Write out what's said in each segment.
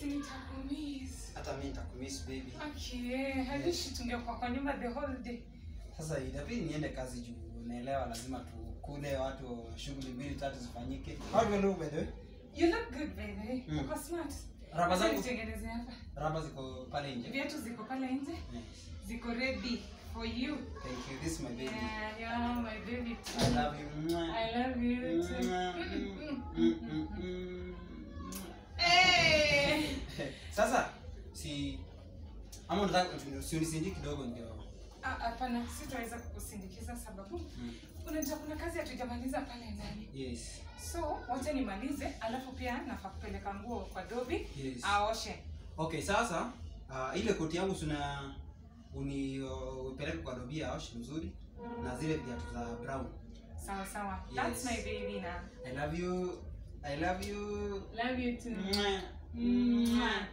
si nitakumiss. hata mimi nitakumiss baby Okay, hadishi tungekuwa kwa nyumba the whole day. sasa itabidi niende kazi juu unaelewa lazima tukule watu shughuli mbili tatu zifanyike how do you look by the way You look good by the way. Mm. Uko smart. raba Acha zangu nitengeneze hapa. raba ziko pale nje Viatu ziko pale nje. Yes. Ziko ready for you. thank you this is my baby Yeah, yeah, my baby i too. love you Mwah. I love you too. Mwah. Mm, mm, Mm, mm, mm, mm. mm. Hey! sasa si ama unataka si unisindie kidogo ndio Ah, Hapana, sitaweza kukusindikiza sababu mm. unajua kuna kazi hatujamaliza pale ndani. yes So wacha nimalize, alafu pia nafaa kupeleka nguo kwa Dobi yes aoshe. okay sasa uh, ile koti yangu sina uni uh, upeleke kwa dobi aoshe mzuri na zile viatu za brown Sawa sawa. That's Yes. my baby now. i love you i love you Love you too. Mwah. Mwah.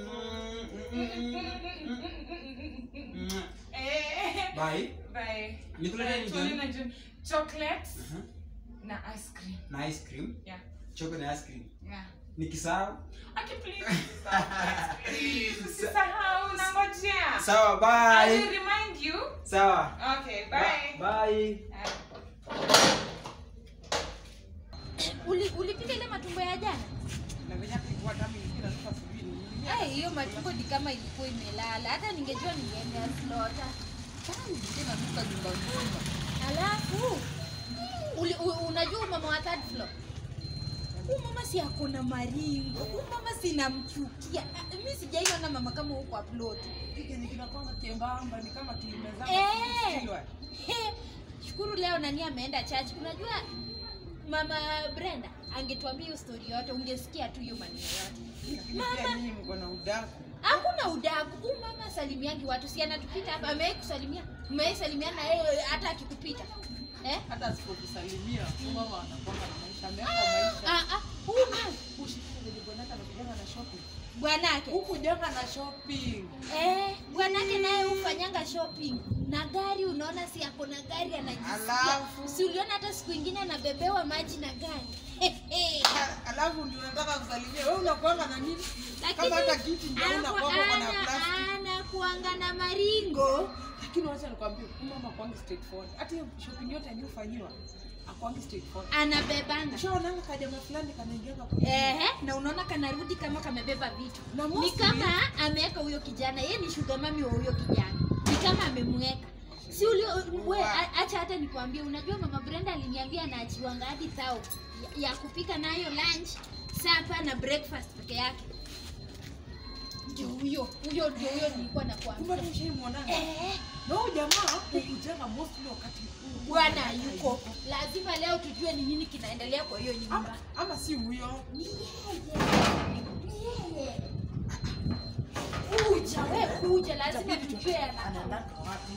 Mwah. Eh, bye bye. Nikuletee Eh, nini tuone jioni? na jioni. Chocolate Uh-huh. na ice cream. na ice cream Yeah. chocolate na ice cream Yeah. nikisahau Okay, please. Please. Usisahau nangojea. sawa I will bye remind you. sawa Okay, bye. bye Ah. Uli, ulipika ile matumbo ya jana? Eh, hiyo matumbo ni kama ilikuwa imelala. Hata ningejua ningeendea slota. Alafu uli, u, unajua mama wa third floor huyu mama si ako na maringo, huyu mama sinamchukia. Ah, Mi sijaiona mama kama huko upload. Eh. He, shukuru leo nani ameenda church. Unajua mama Brenda angetuambia hiyo story yote, ungesikia tu hiyo maneno yote. Hakuna udaku. Huyu mama salimiangi watu, si anatupita hapa, amewahi kusalimia, umewahi salimiana na yeye hata akikupita eh? hata asipokusalimia mama anakuanga na maisha ameweka maisha Ah, ah, huyu mama ushikanaka na kujanga na shopping bwanake huku janga na shopping eh, bwanake naye hufanyanga shopping na gari. Unaona, si ako na gari anajisikia. Alafu? Si uliona hata siku ingine anabebewa maji na gari A- alafu ndio unataka kusalimia wewe unakuanga na nini Lakini kama hata kiti ndio anaku- unakuanga uko na ana- plastic anakuanga na maringo lakini wacha nikwambie huyu mama kwangi straightforward hata hiyo shopping yote aliyofanyiwa akwangi straightforward anabebanga ushaonanga kajama fulani kanaingianga kwa Ehe, na unaona kanarudi kama kamebeba vitu Na ni mostly- kama ameweka huyo kijana ye ni shuga mami wa huyo kijana ni kama amemweka si ulio we a- acha hata nikwambie unajua mama brenda aliniambia anaachiwanga hadi thao ya, ya kupika nayo lunch sapa na breakfast peke yake ndio huyo huyo ndio huyo nilikuwa kumbe nakwambia hata ushaimwonanga Eh, na huyu jamaa hukujenga mostly wakati bwana yuko lazima leo tujue ni nini kinaendelea kwa hiyo nyumba ama, ama si huyo Ni yeye. Ni yeye. Kuja we kuja, lazima tujue ana- anaendaka wapi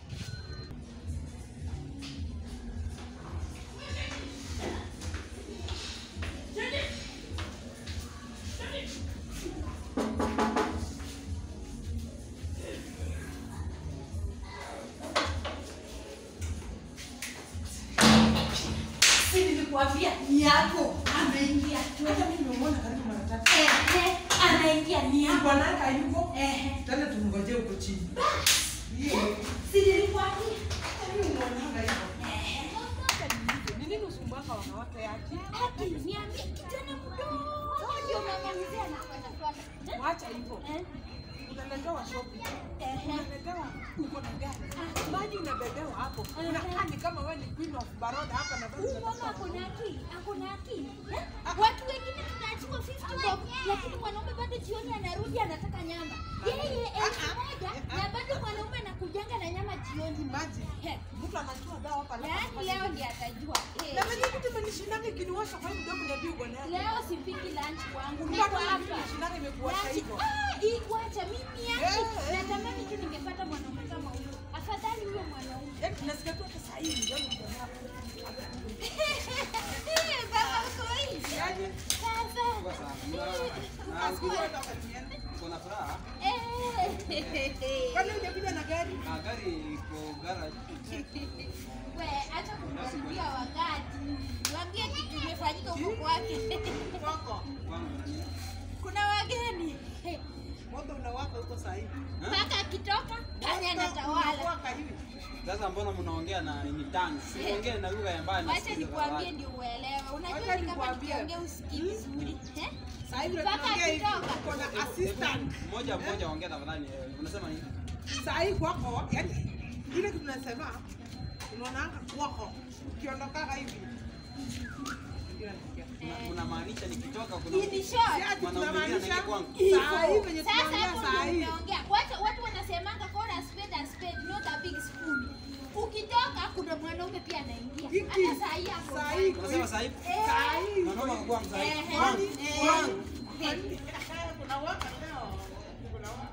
Si nilikuambia ni yako ameingia tu. hata mimi nimemwona karibu mara tatu Ehe, anaingia ni yako. bwanaka hayuko Ehe, tena tumngojee huko chini Hiyo. si nilikuambia. Mimi naonanga hivyo. Ehe. Ni nini usumbuaka wanawake yake? Ati niambie kijana mdogo ndio mama mzee anakwenda kwake. Eh? Wacha hivyo. Eh? Unaletewa shopping. Ehe. Unaletewa uko na gari. Maji unabebewa hapo. Ehe. Unakaa ni kama wewe ni queen of baroda hapa na bado Huyu mama ako na akili, ako na akili. Eh? Watu wengine tunaachiwa 50 bob, lakini mwanaume bado jioni anarudi anataka nyama. Yeye elfu moja na bado mwanaume anakujanga na nyama jioni. Maji. He, Mtu anachua dawa hapa alafu Yaani anafanya leo hivi. ndiye atajua. Eh, Na mimi kitu imenishindaga ikiniwasha kwa hii mdomo niambie bwana yake. Leo sipiki lunch kwangu. Mbona Niko mimi hapa. imenishindaga imekuwasha Lunch- hivyo? Ah, hii wacha mimi yake. Eh, eh. Natamani tu ningepata mwanaume kama huyo. Afadhali huyo mwanaume. Yaani nasikia tu hata saa hii ndio mjana hapo. Eh, baba uko hivi. Yaani Baba. Kwa sana. asikie hata wakatiana. Uko na furaha? Eh. Kwani hujakuja na gari? Ah, gari iko garage. We, acha kumkaribia wakati. Niambie kitu imefanyika huko kwake. Kwako. Kwangu na nini? Kuna wageni. moto unawaka huko saa hii. mpaka akitoka gari Moto anatawala unawaka hivi. Sasa mbona mnaongea na ni tongues? Siongee na lugha ya mbaya wacha nikuambie ndio uelewe unajua Wacha ni kama nikuambie. nikiongea usikii vizuri eh? Saa hii vile Mpaka tunaongea hivi, akitoka. uko na assistant. Mmoja mmoja ongea tafadhali. eh, Unasema nini? Saa hii kwako, yani ile kitu tunasema unaonanga kwako ukiondoka hivi. Ndio nasikia. Una- Unamaanisha nikitoka kuna In short, Si ati Mwanaume mwingine tunamaanisha anaingia kwangu. saa hii venye Sasa tunaongea hapo saa ndio hii. umeongea. Watu watu wanasemanga call a spade a spade, not a big spoon. Ukitoka kuna mwanaume pia anaingia. Hiki. Hata saa hii hapo. Saa hii Unasema sasa hivi Eh, Saa hii. mwanaume kwa mzai. eh, Kwangu. eh, Kwangu. eh. Kuna waka leo. Kuna waka.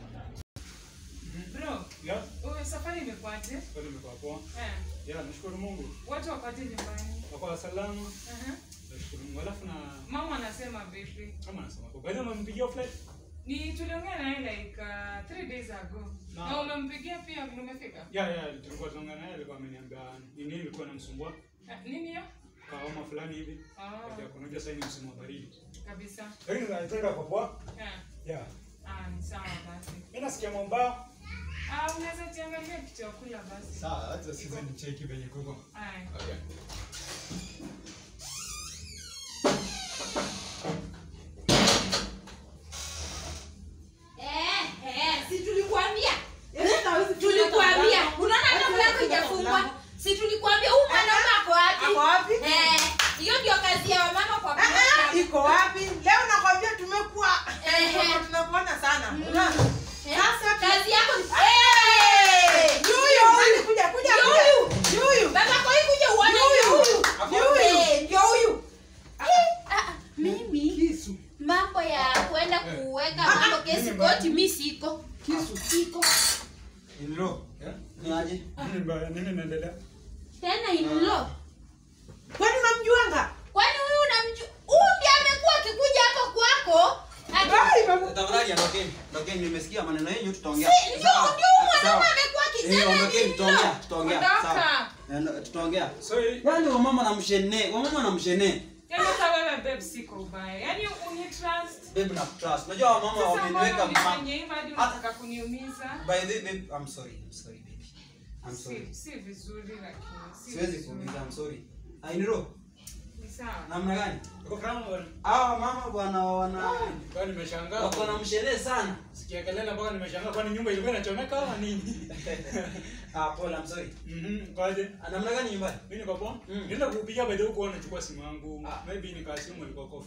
Bro, Ya, wewe safari imekuaje? bado nimekuwa poa. Eh, Ya, nashukuru Mungu. watu wakoje nyumbani? Kwa salama, Aha. nashukuru Mungu. Alafu na Mama anasema vipi? kama nasema kwa baada umempigia flight? Ni tuliongea naye like uh, three days ago. Na- Na umempigia pia vile umefika? Ya, ya, tulikuwa tunaongea naye alikuwa ameniambia ni nini ilikuwa inamsumbua Eh, Nini hiyo? kwa homa fulani hivi. Ah, Kaja kunajua sasa ni msimu wa baridi. kabisa. Lakini naitenda kwa poa. Eh, Ya. ah, ni sawa basi. Mimi nasikia mwamba. Ah, unaweza jiangalia kitu ya kula basi. Sawa, acha sisi ni cheki venye kuko. Aya. Okay. Eh, eh, si tulikuambia? Yes, hawezi Tulikuambia. kufunga Unaona hata mlango. mlango Hawezi haijafungwa. kufunga Si tulikuambia huyu mwanaume ako wapi? Ako wapi? Eh, hiyo ndio kazi ya wamama kwa Ah, ah, kuoa. iko wapi? Leo nakwambia tumekuwa Ehe. tumekuwa tunakuona sana. Unaona? Eh, Sasa kazi yako ni Eh! Yuyu, nani kuja kuja Ndio kuja. huyu. Yuyu. Baba kwa hiyo kuja uone ndio huyu. Yuyu. Eh, ndio huyu. Eh, ah, mimi Kisu. mambo ya kwenda kuweka Ah, mambo ah, kesi mimi koti mi siko. Kisu. Siko. Inro. Ya? Ni aje? Nini mbaya? Nini inaendelea? Tena in law. Kwani unamjuanga? Kwani huyu unamjua? Huyu ndiye amekuwa akikuja hapo kwako. Ati- Ai, babu. Tafadhali ondokeni. Ondokeni nimesikia maneno yenu tutaongea. Si, ndio Sawa. ndio huyu mwanaume Sawa. amekuwa Eh, akisema ondokeni ni tutaongea, in-law. tutaongea. Ondoka. Sawa. Eh, ndo- Tutaongea. So, hii- Yaani wamama na mshene, wamama na mshene. Yaani hata wewe babe siko ubaya. Yaani uni trust. Babe na trust. Unajua wamama Sasa wameniweka mbona mama. unifanyia hivi hadi unataka kuniumiza? By the way, babe, I'm sorry. I'm sorry, baby. I'm sorry. Si, si vizuri lakini. Si Siwezi vizuri. kuuliza, I'm sorry. Ainiro, Ni sawa. namna gani? uko kama bwana. Hawa mama bwana wana Kwa nimeshangaa. wako na mshene sana. Sikia kelele mpaka nimeshangaa kwani nyumba ilikuwa inachomeka ama nini? Ah, pole, I'm sorry. Mhm, kwaje? Ah, Namna gani nyumbani? Mimi niko poa. Mm. Nenda kupigia by the way kuona nachukua simu yangu. Ah. Maybe nikasimu ilikuwa kwa